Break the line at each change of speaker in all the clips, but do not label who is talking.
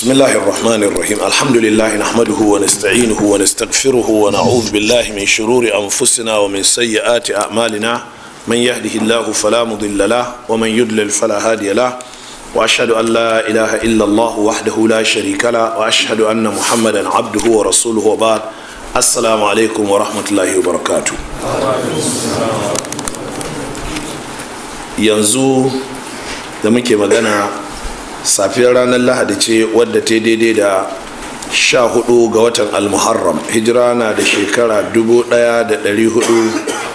بسم الله الرحمن الرحيم الحمد لله نحمده ونستعينه ونستغفره ونعوذ بالله من شرور أنفسنا ومن سيئات أعمالنا من يهده الله فلا مضل له ومن يضلل فلا هادي له وأشهد أن لا إله إلا الله وحده لا شريك له وأشهد أن محمدا عبده ورسوله وبعد السلام عليكم ورحمة الله وبركاته yanzu da muke magana safiyar ranar lahadi ce wadda ta daidai da sha hudu ga watan almuharram hijira na da shekara dubu daya da dari hudu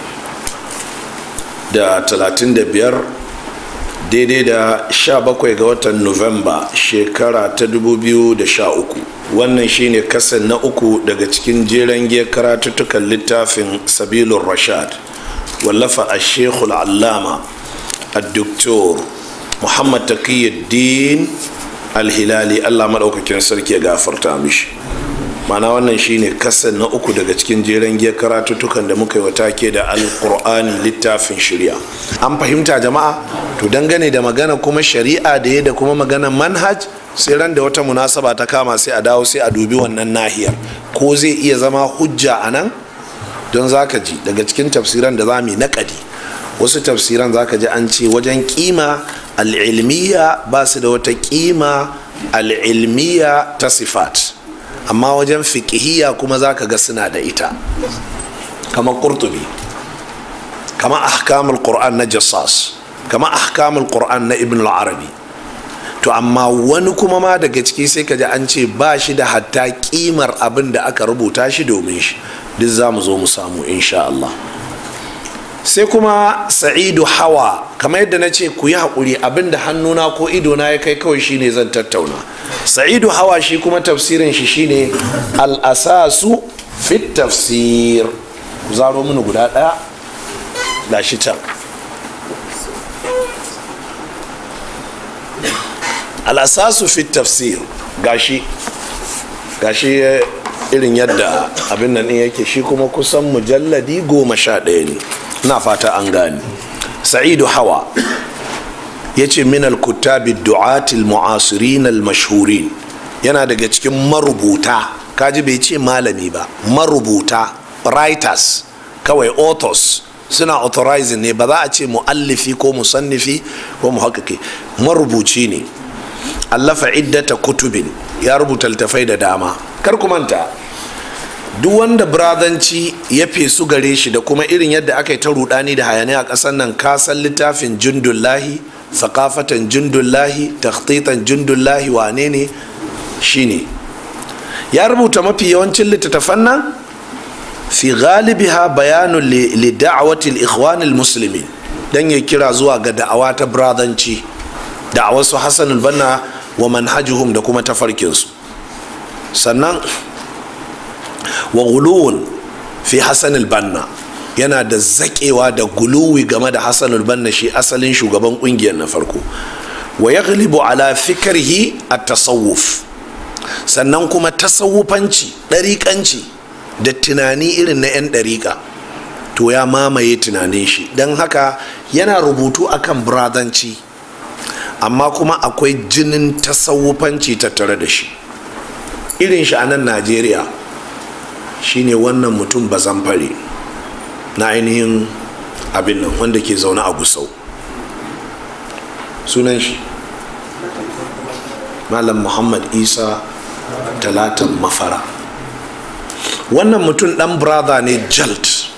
da talatin da biyar daidai da sha bakwai ga watan nuwamba shekara ta dubu biyu da sha uku wannan shine kasan na uku daga cikin jeren giyar karatuttukan littafin sabilun rashad wallafa a shekul allama الدكتور محمد تقي الدين الهلالي الله مدaukakin sarki ya gafarta mishi mana wannan shine kasan na uku daga cikin jeren giyar karatuttukan da muka yi wa take da alkur'ani littafin shari'a an fahimta jama'a to dangane da magana kuma shari'a da ya da kuma magana manhaj sai ran da wata munasaba ta kama sai a dawo sai a dubi wannan nahiyar ko zai iya zama hujja a nan don zaka ji daga cikin tafsiran da za mu yi naƙadi wasu tafsiran zaka ji an ce wajen kima al'ilmiya ba su da wata kima al'ilmiya ta sifat amma wajen fiƙihiyya kuma zaka ga suna da ita kama ƙurtubi kama ahkamul qur'an na jassas kama ahkamul qur'an na ibn al-arabi to amma wani kuma ma daga ciki sai ka ji an ce ba shi da hatta kimar abin da aka rubuta shi domin shi duk za mu zo mu samu insha Allah sai kuma sa'idu hawa kamar yadda na ce ku yi haƙuri abinda hannuna ko idona ya kai kawai shine zan tattauna sa'idu hawa shi kuma tafsirin shi shine al'asasu fit tafsir ku zaro mini guda ɗaya da shi can al'asasu fit tafsir gashi gashi irin yadda abin nan yake shi kuma kusan mujalladi goma sha ɗaya ne na fata an gani sa'idu hawa ya ce minal kutabi du'atil mu'asirin al-mashhurin yana daga cikin marubuta kaji bai ce malami ba marubuta writers kawai authors suna authorizing ne ba za a ce mu'allifi ko musannifi ko muhakkaki marubuci ne allafa iddata kutubin ya rubuta littafai da dama kar ku manta duk wanda birazanci ya fesu gare shi da kuma irin yadda aka yi ta rudani da hayani a ƙasar nan kasan littafin jundullahi sakafatan jundullahi takhtitan jundullahi wane ne shine ya rubuta mafi yawancin littattafan nan fi galibiha bayanun li da'awati al-ikhwan al-muslimin dan ya kira zuwa ga da'awa ta birazanci da'awar su Hassan al-Banna wa manhajuhum da kuma tafarkinsu sannan wa guluwun fi hassan banna yana da zakewa da guluwi game da hassan banna shi asalin shugaban kungiyar na farko wa ya galibu ala fikirhi a tasawuf sannan kuma tasawufanci ɗariƙanci da tunani irin na 'yan ɗariƙa to ya mamaye tunanin shi don haka yana rubutu akan biradanci amma kuma akwai jinin tasawufanci tattare da shi irin shi a nan najeriya shine wannan mutum bazan fare na ainihin abin nan wanda ke zaune a gusau sunan shi malam muhammad isa talatan mafara wannan mutum dan brother ne jalt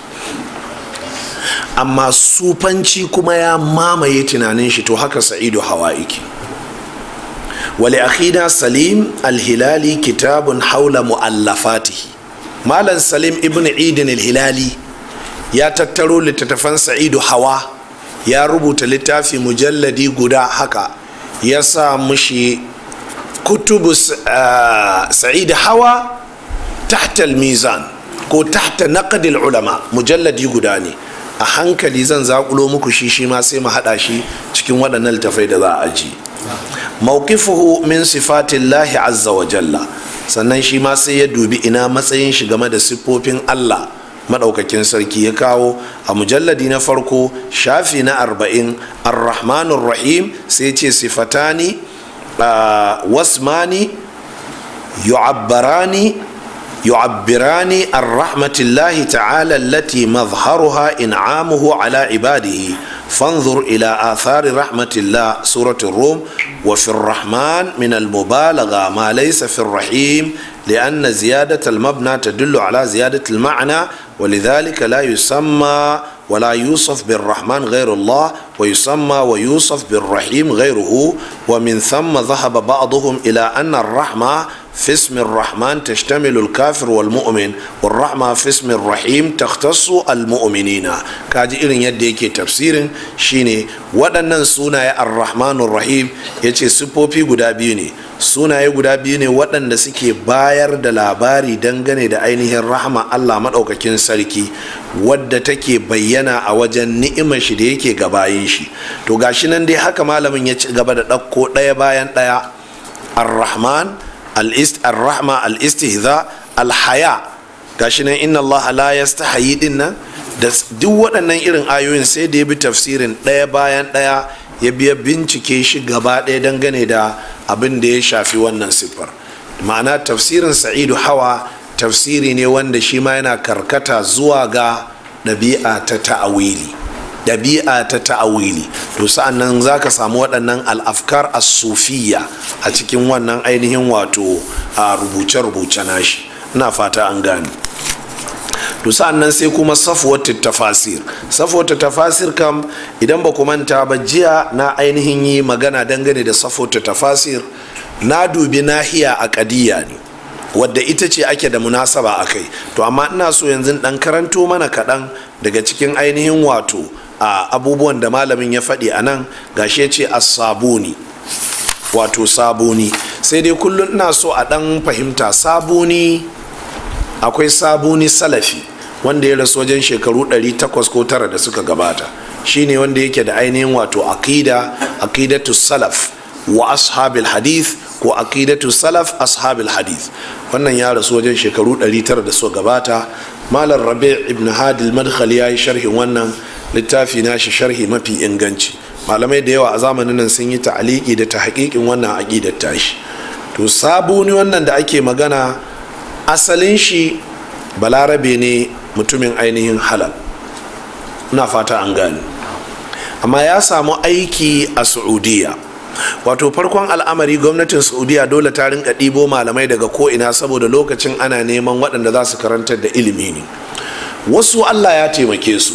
amma sufanci kuma ya mamaye tunanin shi to haka sa'idu hawa iki wali akhina salim alhilali kitabun haula mu'allafatihi malam salim ibn idin hilali ya tattaro littattafan sa'idu hawa ya rubuta littafi mujalladi guda haka ya sa mushi kutubu sa'idu hawa tahta mizan ko tahta naqdil ulama mujalladi guda ne a hankali zan zakulo muku shi shi ma sai mu hada shi cikin waɗannan littafai da za a ji mawqifuhu min sifatillahi azza wa jalla sannan shi ma sai ya dubi ina matsayin shi game da siffofin Allah maɗaukakin sarki ya kawo a mujalladi na farko shafi na arba'in arrahmanur rahim sai ce sifatani wasmani yu'abbarani yu'abbirani an rahmatillahi ta'ala allati mazharuha in'amuhu ala ibadihi فانظر إلى آثار رحمة الله سورة الروم وفي الرحمن من المبالغة ما ليس في الرحيم لأن زيادة المبنى تدل على زيادة المعنى ولذلك لا يسمى ولا يوصف بالرحمن غير الله ويسمى ويوصف بالرحيم غيره ومن ثم ذهب بعضهم إلى أن الرحمة في اسم الرحمن تشتمل الكافر والمؤمن والرحمة في اسم الرحيم تختص المؤمنين كاجي إلين يديكي تفسير شيني ودنن سونا الرحمن الرحيم يتي سبوبي قدابيني sunaye guda biyu ne waɗanda suke bayar da labari dangane da ainihin rahama allah maɗaukakin sarki wadda take bayyana a wajen ni'imar shi da yake gabayin shi to gashi nan dai haka malamin ya ci gaba da ɗauko ɗaya bayan ɗaya ar-rahman al-rahma al-istihza al-haya gashi nan inna allah la yastahayi din nan da duk waɗannan irin ayoyin sai da ya bi tafsirin ɗaya bayan ɗaya ya biya bincike shi gaba ɗaya dangane da abin da ya shafi wannan siffar ma'ana tafsirin sa'idu hawa tafsiri ne wanda shi ma yana karkata zuwa ga ɗabi'a ta ta'awili ɗabi'a ta ta'awili to sa'an nan za ka samu waɗannan al'afkar as-sufiya a cikin wannan ainihin wato a rubuce-rubuce nashi ina fata an gane to sa'an nan sai kuma safwatu tafasir safwatu tafasir kam idan ba ku manta ba jiya na ainihin yi magana dangane da safwatu tafasir na dubi nahiya a kadiya ne wadda ita ce ake da munasaba a kai to amma ina so yanzu dan karanto mana kaɗan daga cikin ainihin wato a abubuwan da malamin ya faɗi a nan gashi ya ce as-sabuni wato sabuni sai dai kullum ina so a ɗan fahimta sabuni akwai sabuni salafi wanda ya rasu wajen shekaru 800 ko tara da suka gabata shine wanda yake da ainihin wato aqida aqidatu salaf wa ashabil hadith ko aqidatu salaf ashabil hadith wannan ya rasu wajen shekaru 900 da suka gabata malam rabi' ibn hadil madkhali ya yi sharhin wannan littafi nashi sharhi mafi inganci malamai da yawa a zamanin nan sun yi ta'aliki da ta haƙiƙin wannan aqidar tashi to sabuni wannan da ake magana asalin shi balarabe ne mutumin ainihin halal na fata an gani amma ya samu aiki a saudiya wato farkon al'amari gwamnatin saudiya dole ta rinka ɗibo malamai daga ko'ina saboda lokacin ana neman waɗanda za su karantar da ilimi ne wasu allah ya taimake su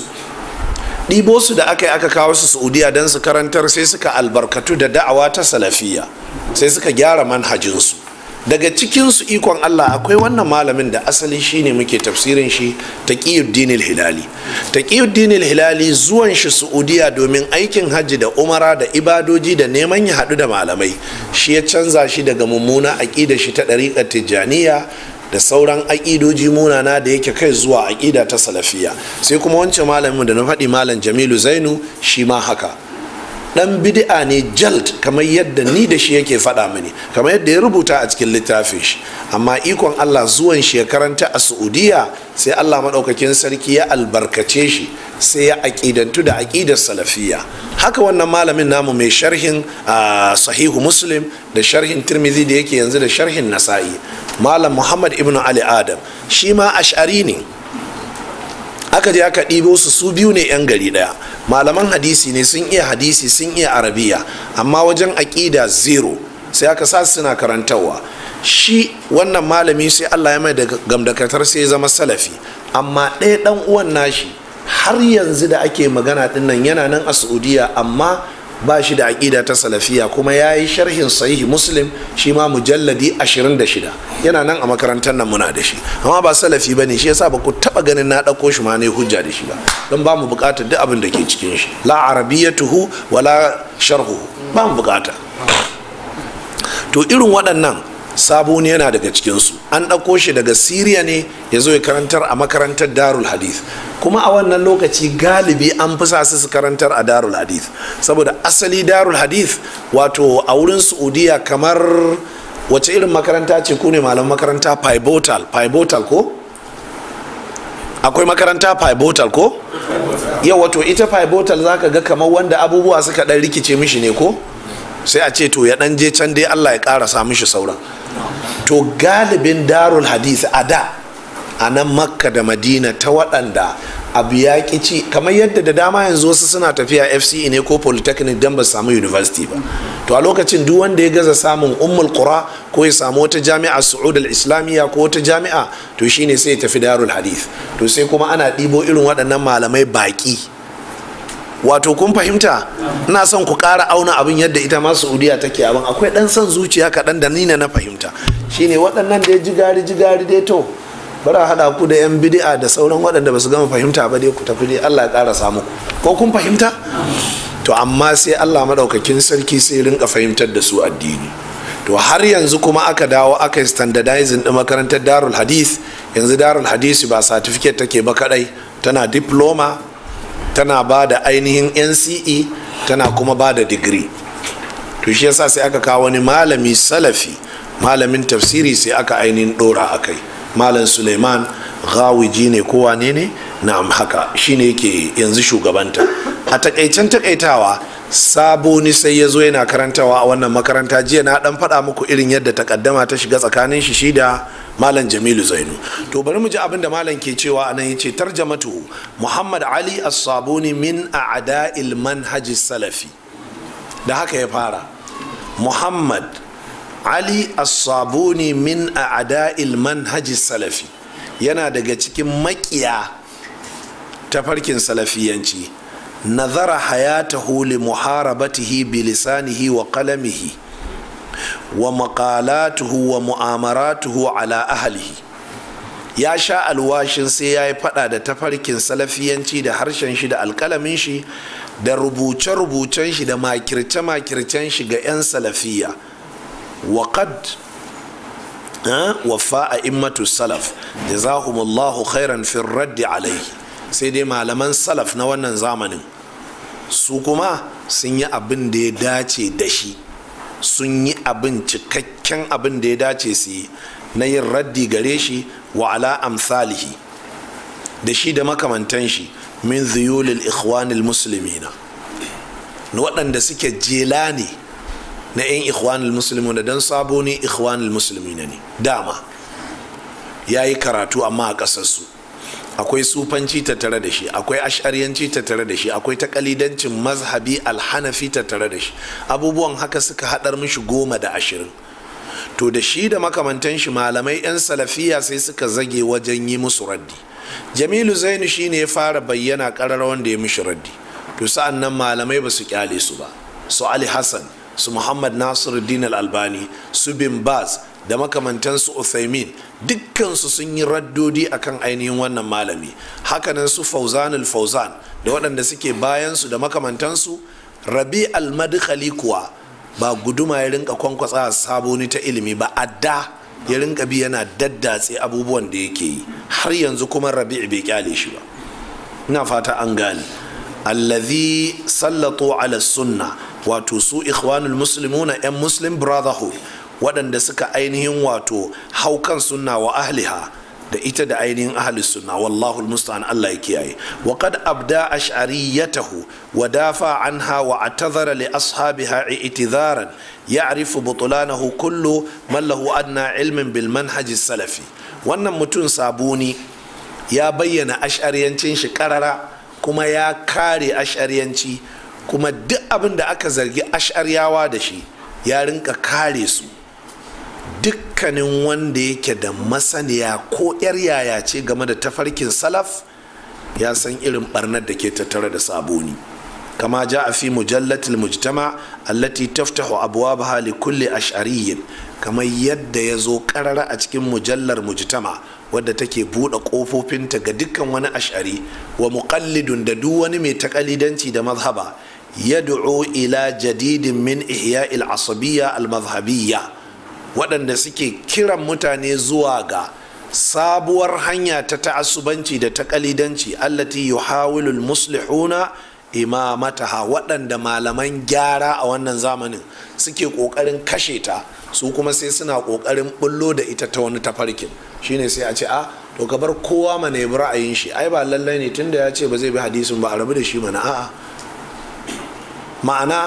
ɗibo su da aka yi aka kawo su saudiya don su karantar sai suka albarkatu da da'awa ta salafiya sai suka gyara manhajinsu daga cikinsu ikon Allah akwai wannan malamin da asali shine muke tafsirin shi taqiyuddin hilali taqiyuddin hilali zuwan shi Saudiya domin aikin hajji da umara da ibadoji da neman ya haɗu da malamai shi ya canza shi daga mummuna aƙida shi ta ɗariƙar tijjaniya da sauran aƙidoji munana da yake kai zuwa aƙida ta salafiya sai kuma wancan malamin da na faɗi malam jamilu zainu shi ma haka dan bid'a ne jalt kamar yadda ni da shi yake faɗa mini kamar yadda ya rubuta a cikin littafin shi amma ikon Allah zuwan shi ya karanta a Saudiya sai Allah maɗaukakin sarki ya albarkace shi sai ya aƙidantu da aƙidar salafiya haka wannan malamin namu mai sharhin sahihu muslim da sharhin tirmidhi da yake yanzu da sharhin nasa'i malam muhammad ibn ali adam shi ma ash'ari ne aka je aka ɗibo su su biyu ne 'yan gari ɗaya malaman hadisi ne sun iya hadisi sun iya arabiya amma wajen aƙida zero sai aka sa suna karantarwa shi wannan malami sai allah ya mai da gamdakatar sai ya zama salafi amma ɗaya ɗan uwan nashi har yanzu da ake magana ɗinnan yana nan a saudiya amma ba shi da aƙida ta salafiya kuma ya yi sharhin sahihi muslim shi ma mujalladi 26 yana nan a makarantar nan muna da shi amma ba salafi ba ne shi yasa ba ku taɓa ganin na ɗauko shi ma ne hujja da shi ba don ba mu buƙatar duk abin da ke cikin shi la arabiyyatuhu wala sharhu ba mu buƙata to irin waɗannan sabo ne yana daga cikinsu an ɗauko shi daga siriya ne ya zo ya karantar a makarantar darul hadith kuma a wannan lokaci galibi an fi sa su karantar a darul hadith saboda asali darul hadith wato a wurin saudiya kamar wace irin makaranta ce ku ne malam makaranta pivotal pivotal ko akwai makaranta pivotal ko yau wato ita pivotal zaka ga kamar wanda abubuwa suka ɗan rikice mishi ne ko sai a ce to ya dan je can dai allah ya karasa mishi sauran to galibin darul hadith a da a nan makka da madina ta waɗanda abu ya ci kamar yadda da dama yanzu wasu suna tafiya fce ne ko polytechnic don ba su samu university ba to a lokacin duk wanda ya gaza samun ummul qura ko ya samu wata jami'a su'ud al-islamiyya ko wata jami'a to shine sai ya tafi darul hadith to sai kuma ana ɗibo irin waɗannan malamai baƙi wato kun fahimta ina son ku ƙara auna abin yadda ita ma saudiya take abin akwai ɗan son zuciya kaɗan da nina na fahimta shine waɗannan da ya jigari jigari dai to bari a haɗa ku da yan bidi'a da sauran waɗanda ba su gama fahimta ba dai ku tafi dai allah ya ƙara samu ko kun fahimta to amma sai allah maɗaukakin sarki sai rinka fahimtar da su addini to har yanzu kuma aka dawo aka yi standardizing ɗin makarantar darul hadith yanzu darul hadith ba certificate take ba kaɗai tana diploma tana ba da ainihin nce tana kuma ba da digiri to shi yasa sai aka kawo wani malami salafi malamin tafsiri sai aka ainihin dora a kai malam suleiman gawiji ne ko wane ne na haka shine yake yanzu shugabanta a takaicen takaitawa sabo ni sai ya zo yana karantawa a wannan makaranta jiya na dan faɗa muku irin yadda takaddama ta shiga tsakanin shi shi da malam jamilu zainu to bari mu ji abin da malam ke cewa a nan yace tarjamatu muhammad ali as-sabuni min a'da'il manhaj salafi da haka ya fara muhammad ali as-sabuni min a'da'il manhaj salafi yana daga cikin makiya tafarkin salafiyanci nazara hayatahu li muharabatihi bilisanihi wa qalamihi wa maqalatuhu wa mu'amaratuhu ala ahlihi ya sha alwashin sai ya yi fada da tafarkin salafiyanci da harshen shi da alkalamin shi da rubuce-rubucen shi da makirce-makircen shi ga 'yan salafiya wa qad wafa a immatu salaf jazahumullahu khairan fin raddi alaihi sai dai malaman salaf na wannan zamanin su kuma sun yi abin da ya dace da shi sun yi abin cikakken abin da ya dace su yi na yin raddi gare shi wa ala amsalihi da shi da makamantan shi min zuyulil ikhwanil muslimina waɗanda suke jela ne na 'yan ikhwanul muslimina don sabo ne ikhwanul muslimina ne dama ya yi karatu amma a ƙasarsu akwai sufanci tattare da shi akwai ashariyanci tattare da shi akwai takalidancin mazhabi alhanafi tattare da shi abubuwan haka suka haɗar mishi goma da ashirin to da shi da makamantan shi malamai 'yan salafiya sai suka zage wajen yi musu raddi jamilu zainu shi ne ya fara bayyana ƙarar wanda ya mishi raddi to sa'an nan malamai ba su kyale su ba su ali hassan su muhammad nasiruddin al-albani su bin baz da makamantansu uthaymin dukkansu sun yi raddodi akan ainihin wannan malami hakanan su fauzan al-fauzan da waɗanda suke bayansu da makamantansu rabi al-madkhali kuwa ba guduma ya rinka kwankwasa saboni ta ilimi ba adda ya rinka bi yana daddatse abubuwan da yake yi har yanzu kuma rabi bai kyale shi ba ina fata an gane allazi sallatu ala sunna wato su ikhwanul muslimuna yan muslim brotherhood waɗanda suka ainihin wato haukan sunna wa ahliha da ita da ainihin ahli sunna wallahu almusta'an Allah ya kiyaye wa qad abda ash'ariyatahu wa dafa anha wa atadhara li ashabiha i'tidharan ya'rifu butlanahu kullu man lahu adna ilmin bil manhaj salafi wannan mutum sabuni ya bayyana ash'ariyancin shi karara kuma ya kare ash'ariyanci kuma duk abin da aka zargi ash'ariyawa da shi ya rinka kare su dukkanin wanda yake da masaniya ko yar yaya ce game da tafarkin salaf ya san irin barnar da ke tattare da saboni kama ja a fi mujallatil mujtama allati taftahu abwabaha li kulli ash'ariyyin kamar yadda ya zo karara a cikin mujallar mujtama wadda take buɗe ƙofofinta ga dukkan wani ash'ari wa muqallidun da duk wani mai takalidanci da mazhaba yad'u ila jadidin min ihya'il asabiyya al-mazhabiyya waɗanda suke kiran mutane zuwa ga sabuwar hanya ta ta'assubanci da ta kalidanci allati yuhawilul muslihuna imamataha waɗanda malaman gyara a wannan zamanin suke ƙoƙarin kashe ta su kuma sai suna ƙoƙarin bullo da ita ta wani tafarkin shine sai a ce a to ka bar kowa mana ya bi ra'ayin shi ai ba lallai ne tunda ya ce ba zai bi hadisin ba a rabu da shi mana a'a ma'ana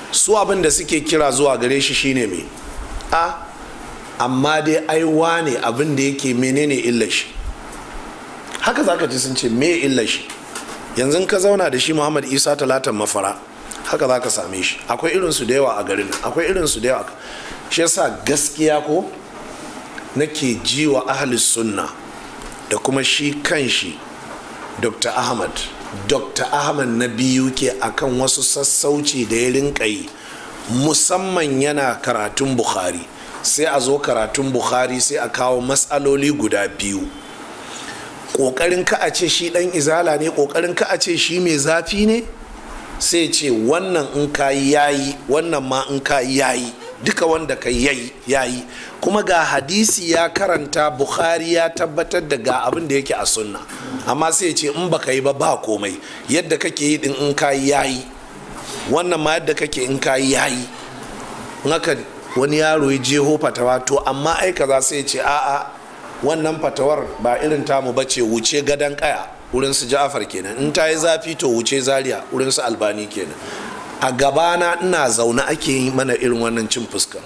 su abin da suke kira zuwa gare shi shine me a amma dai aiwa ne abin da yake menene illar shi haka zaka ji sun ce me illar shi yanzu ka zauna da shi muhammad isa talatan mafara haka za ka same shi akwai irinsu da yawa a garin akwai irinsu da yawa shi yasa gaskiya ko nake ji wa ahalis sunna da kuma shi kan shi dr ahmad dr ahmad na biyu ke akan wasu sassauci da ya rinka yi musamman yana karatun bukhari sai a zo karatun bukhari sai a kawo matsaloli guda biyu ƙoƙarin ka a ce shi ɗan izala ne ƙoƙarin ka a ce shi mai zafi ne sai ce wannan in ka yayi wannan ma in ka yayi duka wanda ka yayi yayi kuma ga hadisi ya karanta bukhari ya tabbatar da ga abin da yake a sunna amma sai ce in baka yi ba ba komai yadda kake yi din in ka yayi wannan ma yadda kake in ka yayi haka wani yaro ya jeho fatawa to amma ai kaza sai ce a'a wannan fatawar ba irin tamu bace wuce gadon kaya wurin su ja'afar kenan in ta yi zafi to wuce zaria wurin su albani kenan a gabana ina zaune ake yi mana irin wannan cin fuska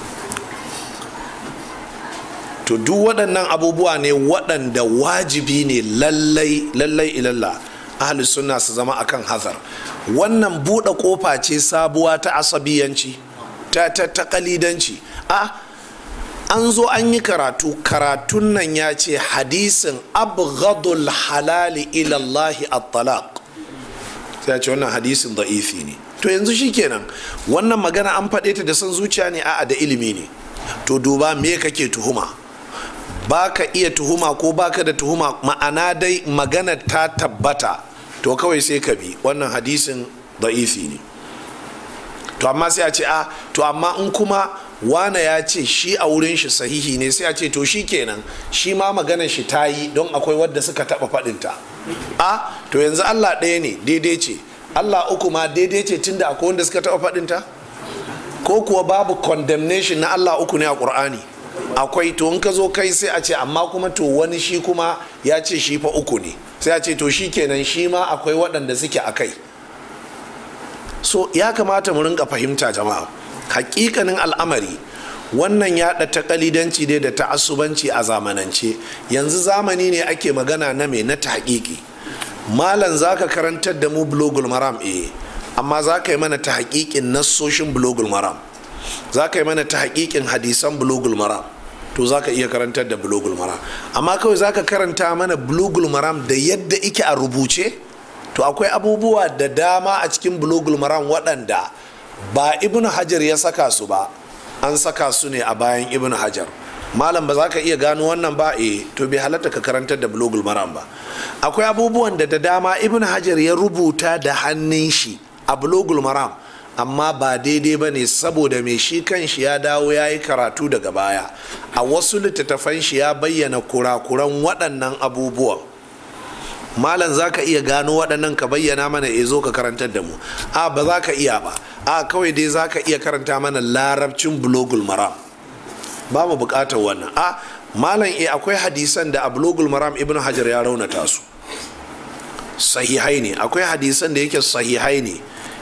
to duk waɗannan abubuwa ne waɗanda wajibi ne lallai lallai ilalla ahli sunna su zama akan hazar wannan buɗe ƙofa ce sabuwa ta asabiyanci ta ta ta kalidanci a an zo an yi karatu karatun nan ya ce hadisin abghadul halali ilallahi at-talaq sai ya ce wannan hadisin da'ifi ne to yanzu shikenan wannan magana an faɗe ta da son zuciya ne a'a da ilimi ne to duba me kake tuhuma baka iya tuhuma ko baka da tuhuma ma'ana dai magana ta tabbata to kawai sai ka bi wannan hadisin da'ifi ne to amma sai a ce a to amma in kuma wane ya ce shi a wurin shi sahihi ne sai a ce to shi kenan shi ma maganar shi ta yi don akwai wadda suka taɓa faɗinta a to yanzu allah ɗaya ne daidai ce allah uku ma daidai ce tunda akwai wanda suka taɓa faɗinta ko kuwa babu condemnation na allah uku ne a ƙur'ani akwai to in ka zo kai sai a ce amma kuma to wani shi kuma ya ce shi fa uku ne sai a ce to shi kenan shi ma akwai waɗanda suke a kai so ya kamata mu rinka fahimta jama'a hakikanin al'amari wannan yaɗa ta kalidanci dai da ta'assubanci a zamanance yanzu zamani ne ake magana na mai na tahqiqi malam zaka karantar da mu blogul maram eh amma za ka yi mana ta haƙiƙin nassoshin blogul maram za ka yi mana ta haƙiƙin hadisan blogul maram to za ka iya karantar da blogul maram amma kawai za ka karanta mana blogul maram da yadda ike a rubuce to akwai abubuwa da dama a cikin blogul maram waɗanda ba ibn hajar ya saka su ba an saka su ne a bayan ibn hajar malam ba za ka iya gano wannan ba e to bai halatta ka karantar da blogul maram ba akwai abubuwan da da dama ibn hajar ya rubuta da hannun shi a blogul maram amma ba daidai ba ne saboda mai shi kan shi ya dawo ya yi karatu daga baya a wasu littattafan shi ya bayyana kurakuran waɗannan abubuwan malam za ka iya gano waɗannan ka bayyana mana e zo ka karantar da mu a ba za ka iya ba a kawai dai za ka iya karanta mana larabcin blogul maram ba mu buƙatar wannan a malam e akwai hadisan da a blogul maram ibn hajar ya raunata su sahihai ne akwai hadisan da yake sahihai ne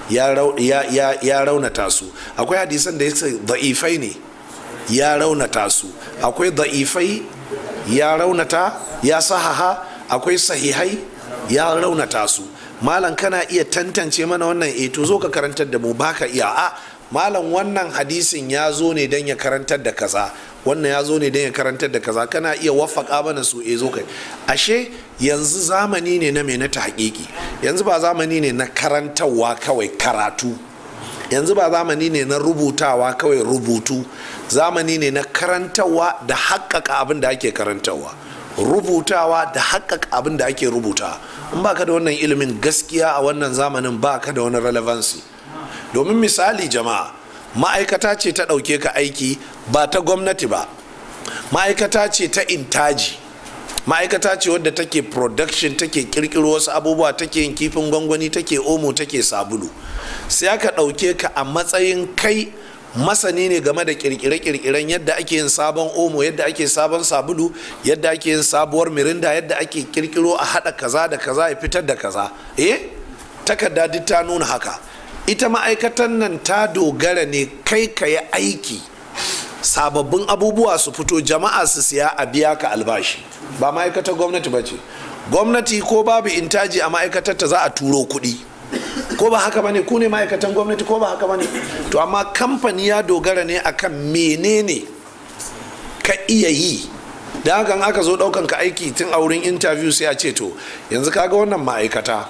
ya raunata su akwai hadisan da yake da'ifai ne ya raunata su akwai da'ifai ya raunata ya sahaha akwai sahihai ya raunata su malam kana iya tantance mana wannan e to zo ka karantar da mu baka iya a malam wannan hadisin ya zo ne don ya karantar da kaza wannan ya zo ne don ya karantar da kaza kana iya wafaka mana su e zo kai ashe yanzu zamani ne na mai na haƙiƙi yanzu ba zamani ne na karantarwa kawai karatu yanzu ba zamani ne na rubutawa kawai rubutu zamani ne na karantarwa da haƙƙaƙa abin da ake karantarwa rubutawa da haƙƙaƙa abin da ake rubuta in baka da wannan ilimin gaskiya a wannan zamanin baka da wani relevancy domin misali jama'a ma'aikata ce ta ɗauke ka aiki ba ta gwamnati ba ma'aikata ce ta intaji ma'aikata ce wadda take production take kirkiro wasu abubuwa take yin kifin gwangwani take omo take sabulu sai aka ɗauke ka a matsayin kai masani ne game da kirkire-kirkiren yadda ake yin sabon omo yadda ake sabon sabulu yadda ake yin sabuwar mirinda yadda ake kirkiro a haɗa kaza da kaza ya fitar da kaza eh takarda duk ta nuna haka ita ma'aikatan nan ta dogara ne kai ka yi aiki sababbin abubuwa su fito jama'a su siya a biya ka albashi ba ma'aikatar gwamnati ba ce gwamnati ko babu intaji a ma'aikatar ta za a turo kuɗi ko ba haka bane ku ne ma'aikatan gwamnati ko ba haka bane to amma kamfani ya dogara ne akan menene ka iya yi da hakan aka zo daukan ka aiki tun a wurin interview sai a ce to yanzu kaga wannan ma'aikata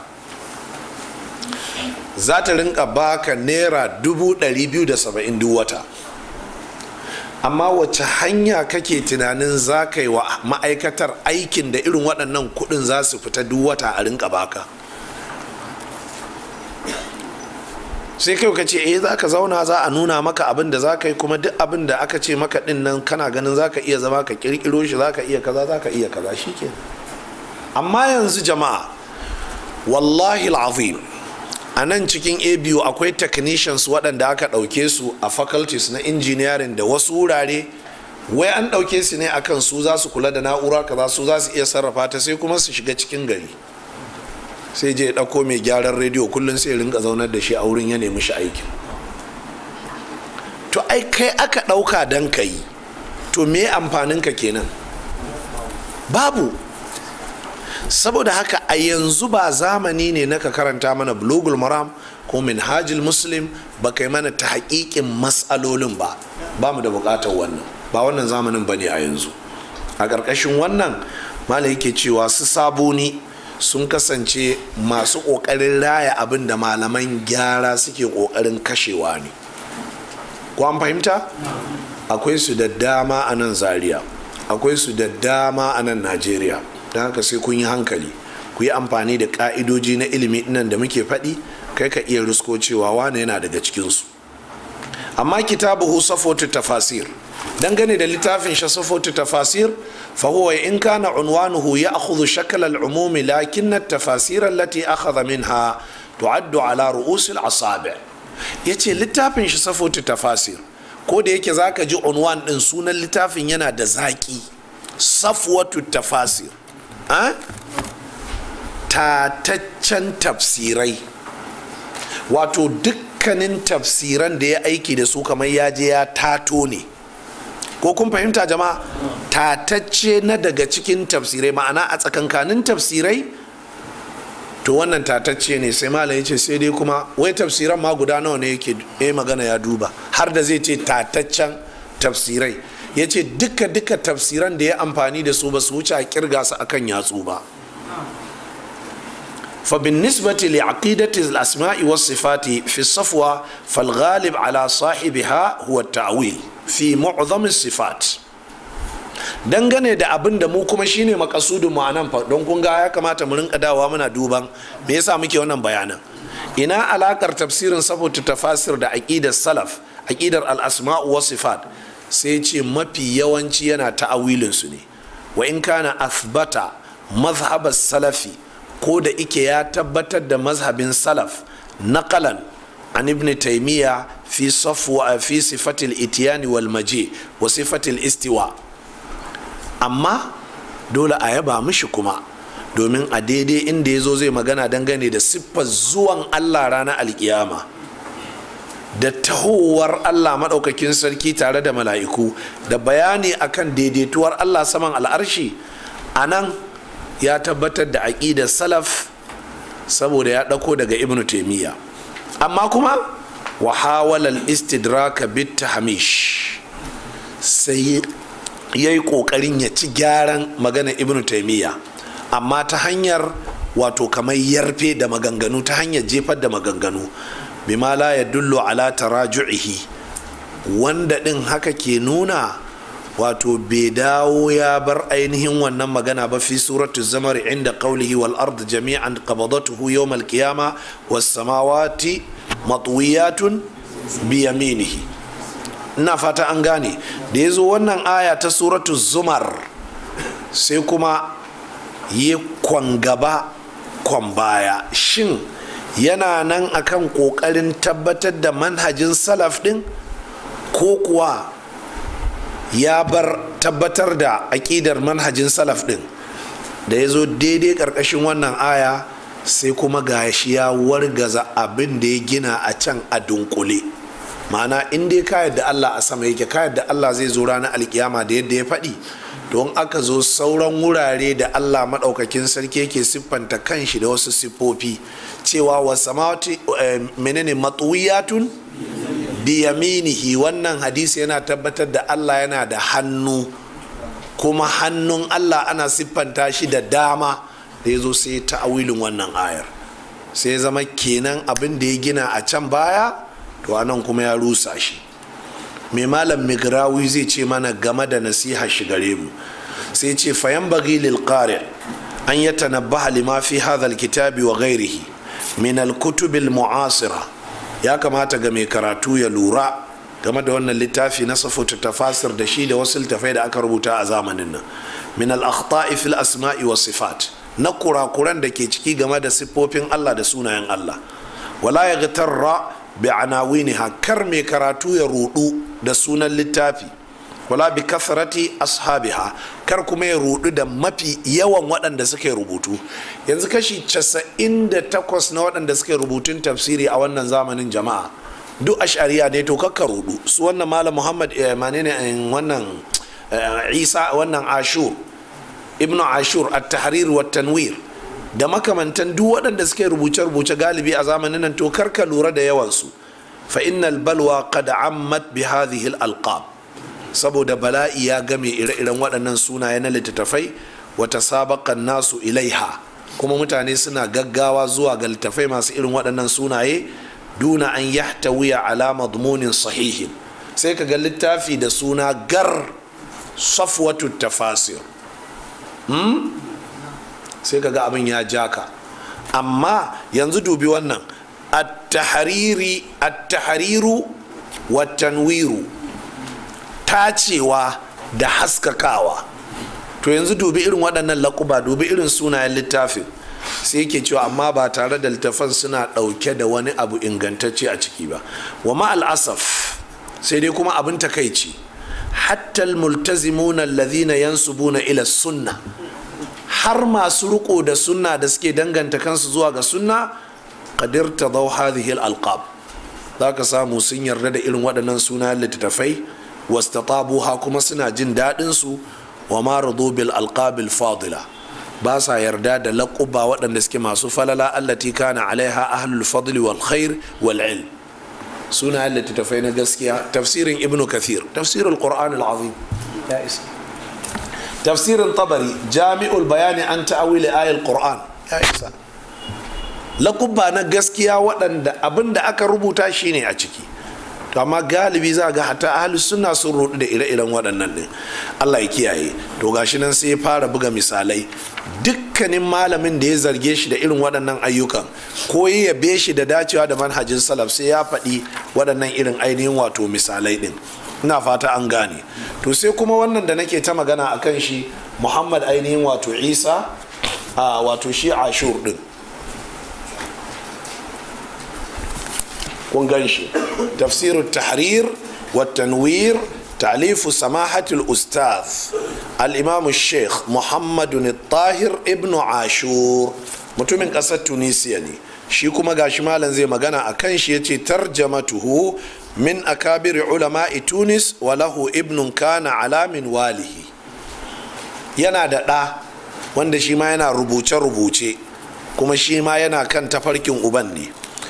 za ta rinka baka naira dubu ɗari biyu da saba'in duk wata amma wace hanya kake tunanin za ka yi wa ma'aikatar aikin da irin waɗannan kuɗin za su fita duk wata a rinka baka sai kai ka ce eh za ka zauna za a nuna maka abin da za ka yi kuma duk abin da aka ce maka din nan kana ganin za ka iya zama ka kirkiro shi za ka iya kaza za ka iya kaza shi ke amma yanzu jama'a wallahi azim a nan cikin abu akwai technicians waɗanda aka ɗauke su a faculties na engineering da wasu wurare wai an ɗauke su ne akan su za su kula da na'ura kaza su za su iya sarrafa ta sai kuma su shiga cikin gari sai je ɗauko mai gyaran rediyo kullum sai rinka zaunar da shi a wurin ya nemi shi aikin to ai kai aka ɗauka don ka yi to me amfanin ka kenan babu saboda haka a yanzu ba zamani ne na ka karanta mana bulogul maram ko minhajil muslim ba kai mana ta haƙiƙin matsalolin ba ba mu da buƙatar wannan ba wannan zamanin ba ne a yanzu a ƙarƙashin wannan malam yake cewa su saboni sun kasance masu ƙoƙarin raya abin da malaman gyara suke ƙoƙarin kashewa ne ko an fahimta akwai su da dama a nan zaria akwai su da dama a nan najeriya don haka sai kun yi hankali ku yi amfani da ƙa'idoji na ilimi nan da muke faɗi kai ka iya rusko cewa wane yana daga cikinsu amma kitabuhu safotu tafasir dangane da littafin shi safotu tafasir فهو إن كان عنوانه يأخذ شكل العموم لكن التفاسير التي أخذ منها تعد على رؤوس الأصابع yace littafin shi safotu tafasir ko da yake zaka ji unwan din sunan littafin yana da zaki safwatu tafasir tataccen tafsirai wato dukkanin tafsiran da ya aiki da su kamar ya je ya tato ne ko kun fahimta jama'a tatacce na daga cikin tafsirai ma'ana a tsakankanin tafsirai to wannan tatacce ne sai malam ce sai dai kuma wai tafsiran ma guda nawa ne yake ya magana ya duba har da zai ce tataccen tafsirai ya ce duka duka tafsiran da ya amfani da su ba su wuce a kirga su akan yatsu ba فبالنسبة لعقيدة الأسماء والصفات في الصفوة فالغالب على صاحبها هو التأويل في معظم الصفات dangane da abin da mu kuma shine makasudin mu anan fa don kun ga ya kamata mu rinka dawa muna duban me yasa muke wannan bayanan ina alakar tafsirin saboda tafasir da aqidar salaf aqidar al-asma'u was sifat sai ce mafi yawanci yana ta'awilin su ne wa in kana athbata mazhab salafi ko da ike ya tabbatar da mazhabin salaf naqalan an ibn taymiya fi safwa fi sifatil itiyani wal maji wa sifatil istiwa amma dole a yaba mishi kuma domin a daidai inda ya zo zai magana dangane da siffar zuwan allah ranar alkiyama da tahowar allah maɗaukakin sarki tare da mala'iku da bayani akan daidaituwar allah saman al'arshi a nan ya tabbatar da aƙidar salaf saboda ya ɗauko daga ibnu taimiyya amma kuma wa hawalal istidraka bit hamish sai ya yi ƙoƙarin ya ci gyaran magana ibnu taimiyya amma ta hanyar wato kamar yarfe da maganganu ta hanyar jefar da maganganu bima la ya dullo ala taraju'ihi wanda ɗin haka ke nuna wato bai dawo ya bar ainihin wannan magana ba fi suratu zamar inda qawlihi wal ard jami'an qabadatuhu yawm al qiyama was samawati matwiyatun bi yaminihi ina fata an gane da yazo wannan aya ta suratu zumar sai kuma yi kwan gaba kwan baya shin yana nan akan kokarin tabbatar da manhajin salaf din ko kuwa ya bar tabbatar da aƙidar manhajin salaf ɗin da ya zo daidai ƙarƙashin wannan aya sai kuma ga shi ya wargaza abin da ya gina a can a dunkule ma'ana in dai ka yadda allah a sama yake ka yadda allah zai zo ranar alkiyama da yadda ya faɗi don aka zo sauran wurare da allah maɗaukakin sarki yake siffanta kanshi da wasu siffofi cewa wa samawati menene matsuwiyatun biyaminihi wannan hadisi yana tabbatar da allah yana da hannu kuma hannun allah ana siffanta shi da dama da ya zo sai ta'awilin wannan ayar sai zama kenan abin da ya gina a can baya to anan kuma ya rusa shi mai malam migrawi zai ce mana game da nasiha shi gare mu sai ce fayan bagi lil qari an ya tanabbaha lima fi hadha kitabi wa ghairihi min al kutubil mu'asira ya kamata ga mai karatu ya lura game da wannan littafi na safuta tafasir da shi da wasu littafai da aka rubuta a zamanin nan min al akhta'i fil asma'i wa sifat na kurakuran da ke ciki game da siffofin Allah da sunayen Allah wala ya gitarra bi anawiniha kar mai karatu ya rudu da sunan littafi wala bi kasarati ashabiha kar kuma ya rudu da mafi yawan waɗanda suka rubutu yanzu kashi 98 na waɗanda suka rubutun tafsiri a wannan zamanin jama'a duk ashariya ne to kakka rudu su wannan malam muhammad manene wannan isa wannan ashur ibnu ashur at-tahrir wa tanwir da makamantan duk waɗanda suke rubuce-rubuce galibi a zamanin nan to karka lura da yawansu fa innal balwa qad ammat bi hadhihi al-alqab saboda bala'i ya game ire-iren waɗannan sunaye na littattafai wa tasabaqa nasu ilaiha kuma mutane suna gaggawa zuwa ga littattafai masu irin waɗannan sunaye duna an yahtawiya ala madmunin sahihin sai ka ga littafi da suna gar safwatu tafasir hmm? sai ka ga abin ya ja ka amma yanzu dubi wannan at-tahariru wa tanwiru tacewa da haskakawa to yanzu dubi irin waɗannan laƙuba dubi irin sunayen littafin sai yake cewa amma ba tare da littafan suna ɗauke da wani abu ingantacce a ciki ba wa ma'al asaf sai dai kuma abin takaici hatta al-multazimuna alladhina yansubuna ila sunna har masu riko da sunna da suke danganta kansu zuwa ga sunna qadir tadaw hadhihi al-alqab zaka samu sun yarda da irin waɗannan sunayen littattafai wastatabuha kuma suna jin daɗin su wa ma radu bil alqabil fadila ba sa yarda da laƙuba waɗanda suke masu falala allati kana alaiha ahlul fadli wal khair wal ilm suna littattafai na gaskiya tafsirin ibn kathir tafsirul qur'an al-azim ya isa tafsirin tabari jami'ul bayani an ta'awili ayal qur'an ya isa laƙuba na gaskiya waɗanda abin da aka rubuta shine a ciki to amma galibi za ga hata ahlus sunna sun rudu da ire-iren waɗannan ɗin Allah ya kiyaye to gashi nan sai ya fara buga misalai dukkanin malamin da ya zarge shi da irin waɗannan ayyukan ko ya yabe shi da dacewa da manhajin salaf sai ya faɗi waɗannan irin ainihin wato misalai ɗin ina fata an gane to sai kuma wannan da nake ta magana a kan shi muhammad ainihin wato isa a wato shi ashur ɗin kun gan shi tafsirul tahrir wa tanwir تأليف سماحة الأستاذ الإمام الشيخ محمد الطاهر ابن عاشور mutumin ƙasar tunisia ne shi kuma gashi malam zai magana a kan shi ya ce tarjamatuhu min akabiri ulama'i tunis wa lahu ibnun kana alamin walihi yana da ɗa wanda shi ma yana rubuce-rubuce kuma shi ma yana kan tafarkin uban ne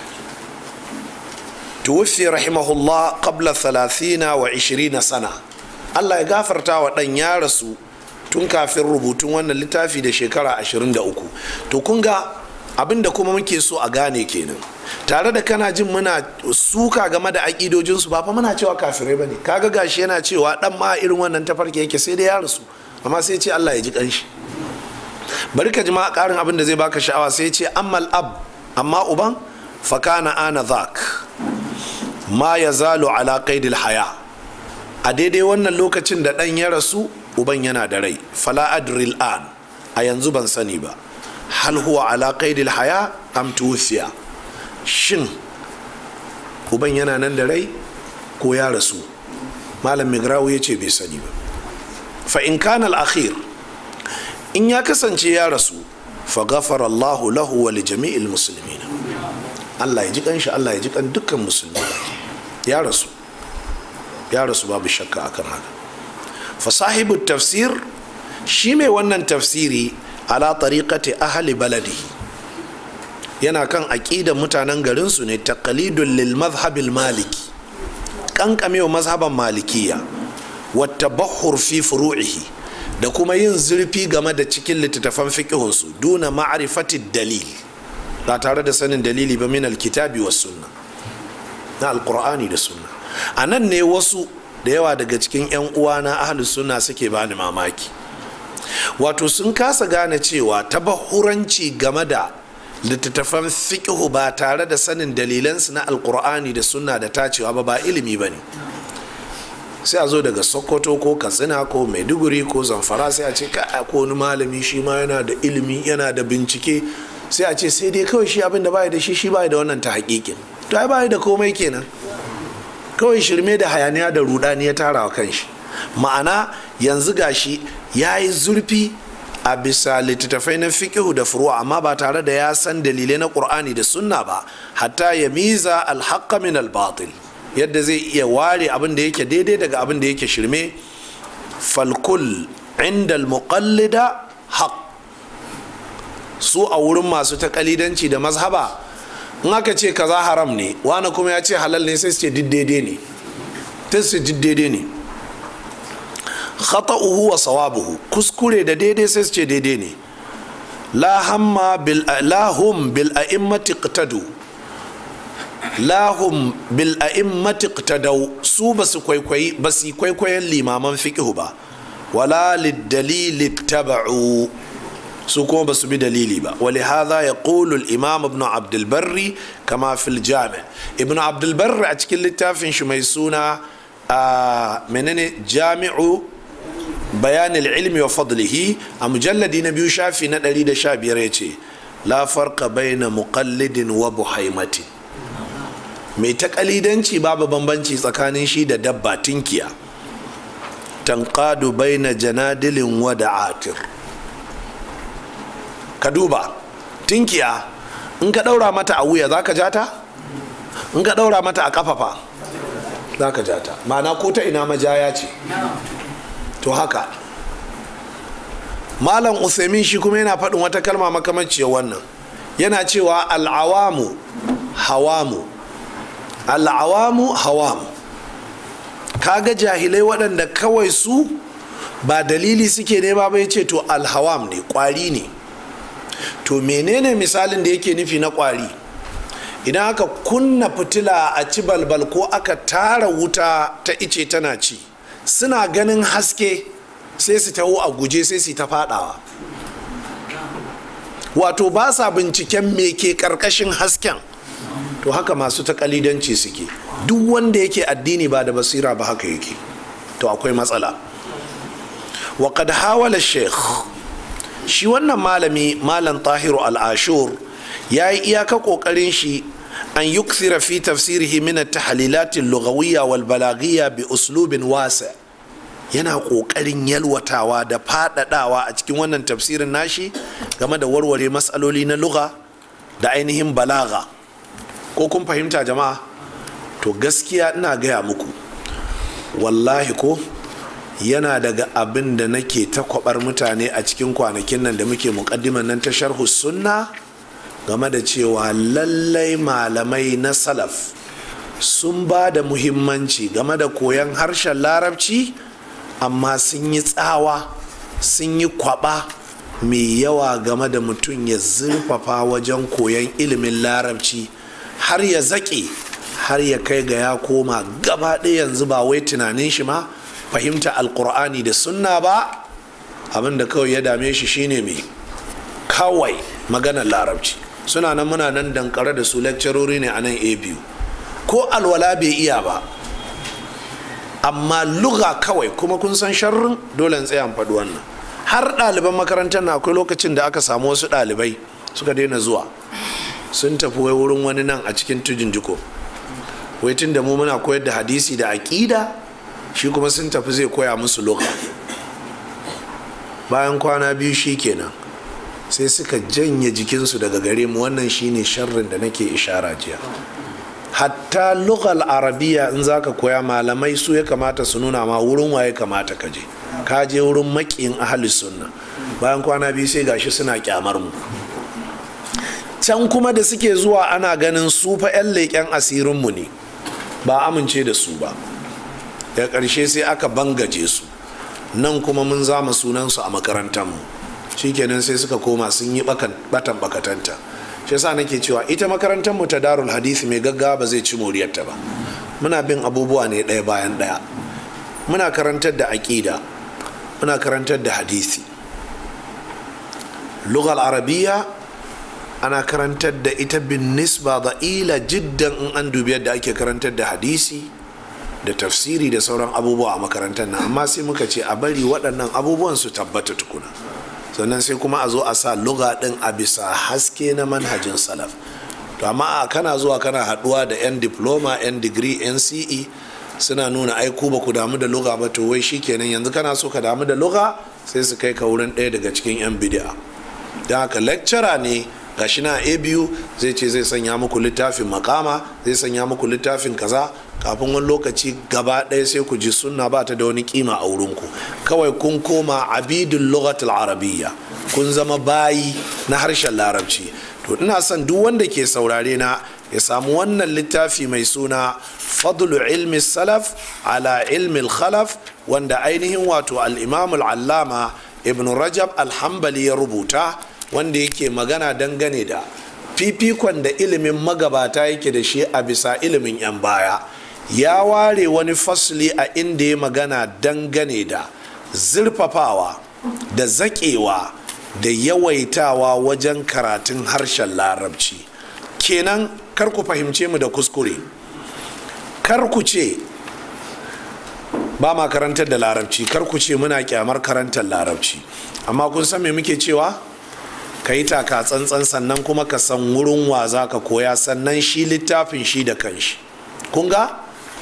tuwfi rahimahullah qabla thalathina wa ishirina sana Allah ya gafarta wa ɗan ya rasu tun kafin rubutun wannan littafi da shekara 23 to kun ga abinda kuma muke so a gane kenan tare da kana jin muna suka game da aƙidojinsu ba fa muna cewa kafirai bane kaga gashi yana cewa dan ma irin wannan tafarki yake sai dai ya rasu amma sai ce Allah ya ji kanshi bari ka ji ma ƙarin abin da zai baka sha'awa sai ce ammal ab amma uban fakana ana zak ma ya zalo ala qaidil haya a daidai wannan lokacin da ɗan ya rasu uban yana da rai fala adril an a yanzu ban sani ba hal huwa ala qaidil haya am tuwfiya shin uban yana nan da rai ko ya rasu malam migrawu ya ce bai sani ba fa in kana al-akhir in ya kasance ya rasu fa ghafara Allah lahu wa li jami'il muslimin Allah ya ji kanshi Allah ya ji kan dukkan musulmi ya rasu ya rasu babu shakka akan haka fa sahibu tafsir shi mai wannan tafsiri ala tariqati ahli baladihi yana kan aƙidar mutanen garinsu ne taqalidun lil mazhabil maliki kankamewa mazhaban malikiya wata bahur fi furu'ihi da kuma yin zurfi game da cikin littattafan fiƙihunsu duna ma'arifati dalil ba tare da sanin dalili ba min alkitabi wa sunna na alkur'ani da sunna a nan ne wasu da yawa daga cikin 'yan uwana ahlus sunna suke bani mamaki wato sun kasa gane cewa tabahuranci game da littattafan fiƙihu ba tare da sanin dalilansu na alkur'ani da sunna da tacewa ba ba ilimi ba ne sai a zo daga sokoto ko katsina ko maiduguri ko zamfara sai a ce ka ko wani malami shi ma yana da ilimi yana da bincike sai a ce sai dai kawai shi abin da baya da shi shi baya da wannan ta hakikin to ai baya da komai kenan kawai shirme da hayaniya da rudani ya tara wa kanshi ma'ana yanzu gashi ya yi zurfi a bisa littattafai na fikihu da furuwa amma ba tare da ya san dalilai na qur'ani da sunna ba hatta ya miza alhaqqa min albatil yadda zai iya ware abin da yake daidai daga abin da yake shirme falkul inda almuqallida haq su a wurin masu takalidanci da mazhaba in aka ce kaza haram ne wani kuma ya ce halal ne sai su ce daidai ne sai su daidai ne khata'uhu wa sawabuhu kuskure da daidai sai su ce daidai ne la hamma bil lahum bil a'immati iqtadu lahum bil a'immati iqtadaw su basu kwaikwayi basu kwaikwayon limaman fiqhu ba wala lid dalil taba'u su kuma basu bi dalili ba wali hadha yaqulu al imam ibn abd al barri kama fil jami' ibn abd al barri a cikin littafin shi mai suna menene jami'u bayanin ilmi wa fadlihi a mujalladi na biyu shafi na 115 ya ce la farka baina muqallidin wa buhaimati mai takalidanci babu bambanci tsakanin shi da dabba tinkiya tanqadu baina janadilin wa da'atir ka duba tinkiya in ka daura mata a wuya za ka jata in ka daura mata a kafafa za ka jata ma'ana ko ta ina majaya ce to haka malam usaimin shi kuma yana faɗin wata kalma makamanciyar wannan yana cewa al'awamu hawamu al'awamu hawamu kaga jahilai waɗanda kawai su ba dalili suke nema ba ya ce to alhawam ne ƙwari ne to menene misalin da yake nufi na ƙwari idan aka kunna fitila a ci balbal ko aka tara wuta ta ice tana ci suna ganin haske sai su taho a guje sai su ta fadawa wato ba sa binciken me ke karkashin hasken to haka masu takalidanci suke duk wanda yake addini ba da basira ba haka yake to akwai matsala wa qad hawala sheikh shi wannan malami malam tahiru al-ashur ya yi iyaka kokarin shi an yukthira fi tafsirihi min at-tahlilat al-lughawiyya wal balaghiyya bi uslubin wasi' yana ƙoƙarin yalwatawa da faɗaɗawa a cikin wannan tafsirin nashi game da warware matsaloli na lugha da ainihin balaga ko kun fahimta jama'a to gaskiya ina gaya muku wallahi ko yana daga abin da nake ta kwabar mutane a cikin kwanakin nan da muke muƙaddiman nan ta sharhu sunna game da cewa lallai malamai na salaf sun ba da muhimmanci game da koyon harshen larabci amma sun yi tsawa sun yi kwaba mai yawa game da mutum ya zurfafa wajen koyon ilimin larabci har ya zaƙe har ya kai ga ya koma gaba ɗaya yanzu ba wai tunanin shi ma fahimta alkur'ani da sunna ba abinda kawai ya dame shi shine mai kawai maganar larabci suna nan muna nan dankare da su lecturori ne a nan a biyu ko alwala bai iya ba amma luga kawai kuma kun san sharrin dole tsayan faɗi wannan har ɗaliban makarantar na akwai lokacin da aka samu wasu ɗalibai suka daina zuwa sun tafi wai wurin wani nan a cikin tujin jiko wai tun da mu muna koyar da hadisi da aƙida shi kuma sun tafi zai koya musu luga bayan kwana biyu shi kenan sai suka janye jikinsu daga gare mu wannan shine sharrin da nake ishara jiya hatta lughal arabiya in zaka koya malamai su ya kamata su nuna ma wurin waye kamata ka je ka je wurin makiyin ahli sunna bayan kwana biyu sai gashi suna kyamar mu can kuma da suke zuwa ana ganin su fa 'yan leƙen asirinmu ne ba amince da su ba daga ƙarshe sai aka bangaje su nan kuma mun zama sunansu a makarantarmu shikenan sai suka koma sun yi batan bakatanta shi yasa nake cewa ita makarantarmu ta darul hadisi mai gaggawa ba zai ci moriyarta ba muna bin abubuwa ne ɗaya bayan ɗaya muna karantar da aƙida muna karantar da hadisi lugal arabiya ana karantar da ita bin nisba da ila jiddan in an dubi yadda ake karantar da hadisi da tafsiri da sauran abubuwa a makarantar nan amma sai muka ce a bari waɗannan abubuwan su tabbata tukuna sannan sai kuma a zo a sa luga ɗin a bisa haske na manhajin salaf to amma a kana zuwa kana haɗuwa da 'yan diploma 'yan digiri 'yan ce suna nuna ai ku ba ku damu da luga ba to wai shikenan yanzu kana so ka damu da luga sai su kai ka wurin ɗaya daga cikin 'yan bidi'a don haka lecturer ne gashi na a biyu zai ce zai sanya muku littafin makama zai sanya muku littafin kaza kafin wani lokaci gaba ɗaya sai ku ji sunna ba ta da wani kima a wurinku kawai kun koma abidul lughatul arabiyya kun zama bayi na harshen larabci to ina son duk wanda ke saurare na ya samu wannan littafi mai suna fadlu ilmi salaf ala ilmi khalaf wanda ainihin wato al-imam al-allama ibn rajab al-hanbali ya rubuta wanda yake magana dangane da fifikon da ilimin magabata yake da shi a bisa ilimin 'yan baya ya ware wani fasli a inda ya magana dangane da zurfafawa da zaƙewa da yawaitawa wajen karatun harshen larabci kenan kar ku fahimce mu da kuskure kar ku ce ba ma karantar da larabci kar ku ce muna kyamar karantar larabci amma kun san me muke cewa ka yi taka tsantsan sannan kuma ka san wurin wa za ka koya sannan shi littafin shi da kanshi kun ga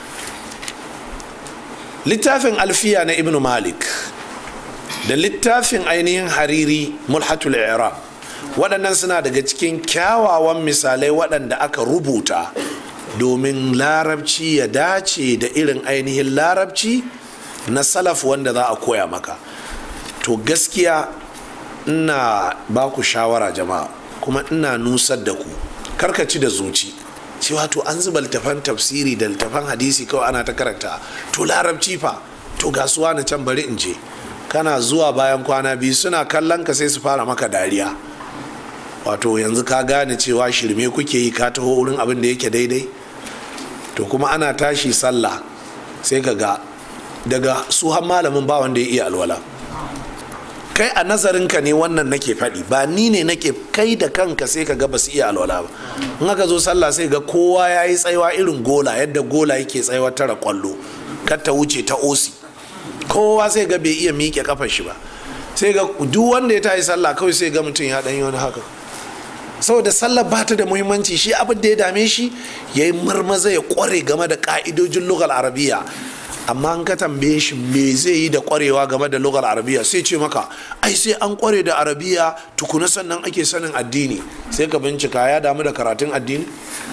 littafin alfiya na ibn malik da littafin ainihin hariri mulhatul i'rab waɗannan suna daga cikin kyawawan misalai waɗanda aka rubuta domin larabci ya dace da irin ainihin larabci na salaf wanda za a koya maka to gaskiya ina ba ku shawara jama'a kuma ina nusar da ku karkaci da zuci cewa to an zuba littafan tafsiri da littafan hadisi kawai ana ta karanta to larabci fa to gasuwa na can bari in je kana zuwa bayan kwana biyu suna kallon ka sai su fara maka dariya wato yanzu ka gane cewa shirme kuke yi ka taho wurin abin da yake daidai to kuma ana tashi sallah sai ka ga daga su har malamin ba wanda ya iya alwala kai a nazarinka ne wannan nake faɗi ba ni ne nake kai da kanka sai ka ga ba su iya alwala ba in aka zo sallah sai ga kowa ya yi tsaiwa irin gola yadda gola yake tsaiwa tara kwallo kar ta wuce ta osi kowa sai ga bai iya miƙe kafar shi ba sai ga duk wanda ya tayi sallah kawai sai ga mutum ya ɗan yi wani haka saboda sallah ba ta da muhimmanci shi abin da ya dame shi ya yi marmaza ya kware game da ka'idojin lugal arabiya amma an ka tambaye shi me zai yi da kwarewa game da lugar arabiya sai ce maka ai sai an kware da arabiya tukuna sannan ake sanin addini sai ka bincika ya damu da karatun addini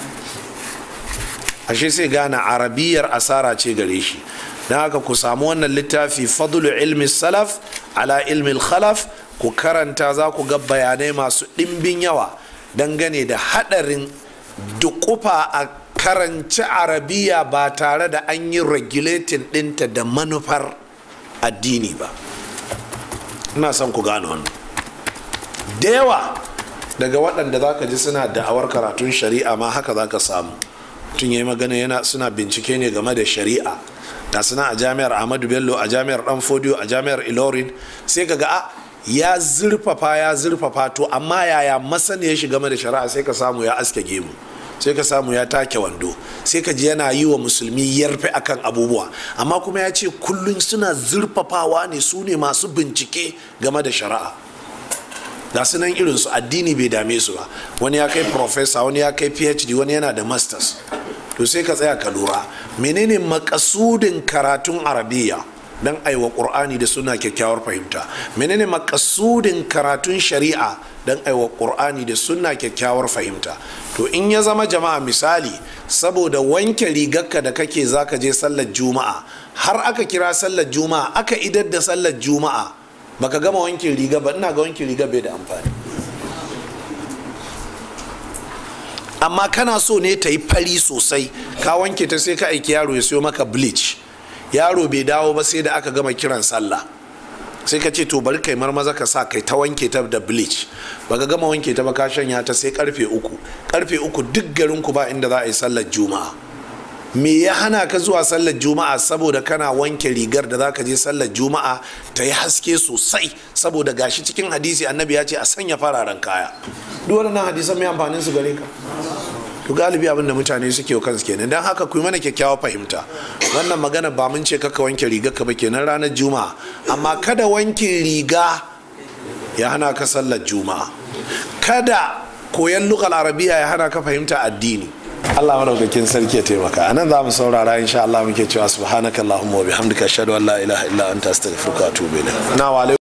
ashe sai gane arabiyar asara ce gare shi don haka ku samu wannan littafi fadlu ilmi salaf ala ilmi khalaf ku karanta za ku ga bayanai masu ɗimbin yawa dangane da haɗarin dukufa a karanci arabiya ba tare da an yi regulating ɗinta da manufar addini ba ina son ku gano wannan da yawa daga waɗanda za ka ji suna da'awar karatun shari'a ma haka za ka samu tun yi magana yana suna bincike ne game da shari'a da suna a jami'ar ahmadu bello a jami'ar dan fodiyo a jami'ar ilorin sai ka ga a ya zurfafa ya zurfafa to amma yaya masaniya shi game da shari'a sai ka samu ya aske gemu sai ka samu ya take wando sai ka ji yana yi wa musulmi yarfe akan abubuwa amma kuma ya ce kullum suna zurfafawa ne su ne masu bincike game da shari'a ga su nan irinsu addini bai dame su ba wani ya kai professor wani ya kai phd wani yana da masters to sai ka tsaya ka lura menene makasudin karatun arabiya don aiwa ƙur'ani da suna kyakkyawar fahimta menene makasudin karatun shari'a don aiwa ƙur'ani da suna kyakkyawar fahimta to in ya zama jama'a misali saboda wanke rigarka da kake zaka je sallar juma'a har aka kira sallar juma'a aka idar da sallar juma'a baka gama wanke riga ba ina ga wanke riga bai da amfani amma kana so ne ta yi fari sosai ka wanke ta sai ka aiki yaro ya siyo maka bleach yaro bai dawo ba sai da aka gama kiran sallah sai ka ce to bari kai marmaza ka sa kai ta wanke ta da bleach baka gama wanke ta ba ka shanya ta sai karfe uku karfe uku duk garin ku ba inda za a yi sallar juma'a me ya hana ka zuwa sallar juma'a saboda kana wanke rigar da zaka je sallar juma'a ta yi haske sosai saboda gashi cikin hadisi annabi ya ce a sanya fararen kaya duk waɗannan hadisan mai amfanin su gare ka to galibi abin da mutane suke wa kansu kenan don haka ku yi mana kyakkyawa fahimta wannan magana ba mun ce kaka wanke riga ka ba kenan ranar juma'a amma kada wanke riga ya hana ka sallar juma'a kada koyan lukal arabiya ya hana ka fahimta addini Allah madaukakin sarki ya taimaka anan za mu saurara insha Allah muke cewa subhanakallahumma wa bihamdika ashhadu an la ilaha illa anta astaghfiruka wa atubu ilayk na